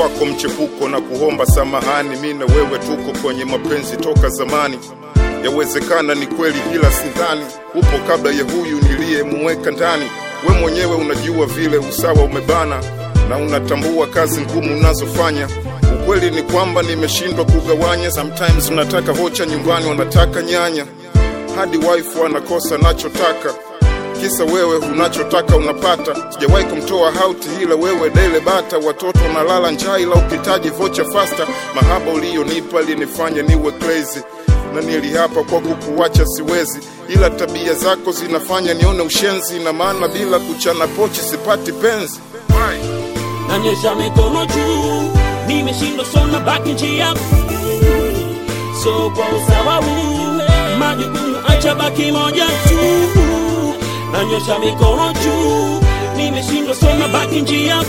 kwako mchepuko na kuomba samahani, mi na wewe tuko kwenye mapenzi toka zamani. Yawezekana ni kweli, ila sidhani upo kabla ya huyu niliyemuweka ndani. We mwenyewe unajua vile usawa umebana na unatambua kazi ngumu unazofanya. Ukweli ni kwamba nimeshindwa kugawanya. Sometimes unataka hocha nyumbani, wanataka nyanya, hadi wife anakosa nachotaka kisa wewe unachotaka unapata. Sijawahi kumtoa hauti, ila wewe dele bata. Watoto nalala njaa, ila ukitaji vocha fasta. Mahaba uliyonipa linifanya niwe crazy na nilihapa kwa kukuacha siwezi, ila tabia zako zinafanya nione ushenzi, na maana bila kuchana pochi sipati penzi. nanyosha mikono juu, nimeshindwa sona baki njia so kwa usawa huu, majukumu acha baki moja tu. Nanyosha mikono juu, nimeshindwa sona baki njia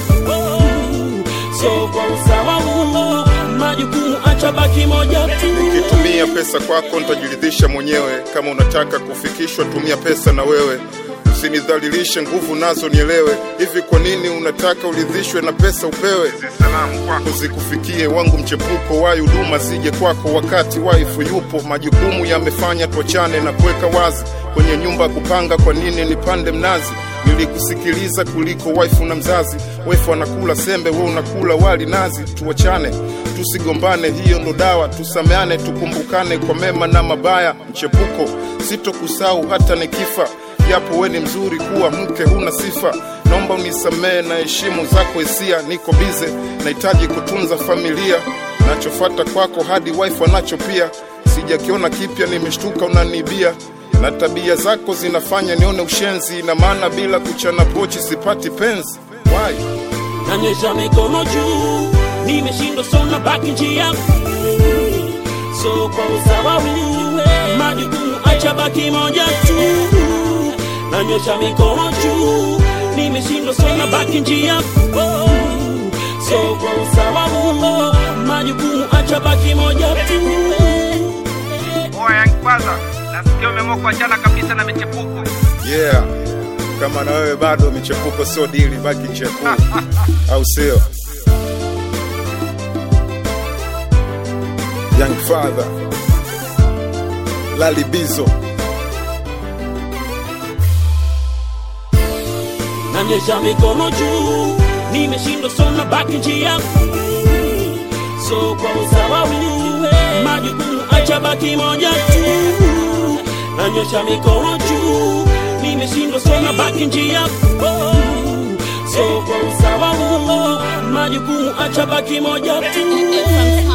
so kwa usawa huu, majukumu acha baki moja tu. Nikitumia pesa kwako nitajiridhisha mwenyewe. Kama unataka kufikishwa, tumia pesa na wewe, usinidhalilishe, nguvu nazo nielewe. Hivi kwa nini unataka uridhishwe na pesa upewe? Zikufikie wangu mchepuko, wai huduma zije kwako wakati waifu yupo. Majukumu yamefanya tuachane na kuweka wazi kwenye nyumba ya kupanga. Kwa nini nipande mnazi? Nilikusikiliza kuliko waifu na mzazi. Waifu anakula sembe, we unakula wali nazi. Tuachane, tusigombane, hiyo ndo dawa. Tusameane, tukumbukane kwa mema na mabaya. Mchepuko, sitokusahau hata nikifa, japo we ni mzuri, kuwa mke huna sifa. Naomba unisamehe na heshimu zako hisia. Niko bize, nahitaji kutunza familia. Nachofata kwako hadi waifu anacho pia. Sijakiona kipya, nimeshtuka unanibia na tabia zako zinafanya nione ushenzi, na maana bila kuchana pochi sipati penzi. Why? nanyosha mikono juu, nimeshindwa sona baki njia so kwa usawa huu, majukumu acha baki moja tu. Nanyosha mikono juu, nimeshindwa sona baki njia so kwa usawa huu, majukumu acha baki moja tu. Oya Young Father, nasikia umeamua kuachana kabisa na michepuko. Yeah, kama na wewe bado michepuko sio dili, baki nje kuu, au sio? Young Father, Lali Bizo. nanyosha mikono juu, nimeshindwa sona baki njia so kwa usawa huu, majukumu acha baki moja tu. Nanyosha mikono juu, nimeshindwa sona baki njia so kwa usawa huu, majukumu acha baki moja tu.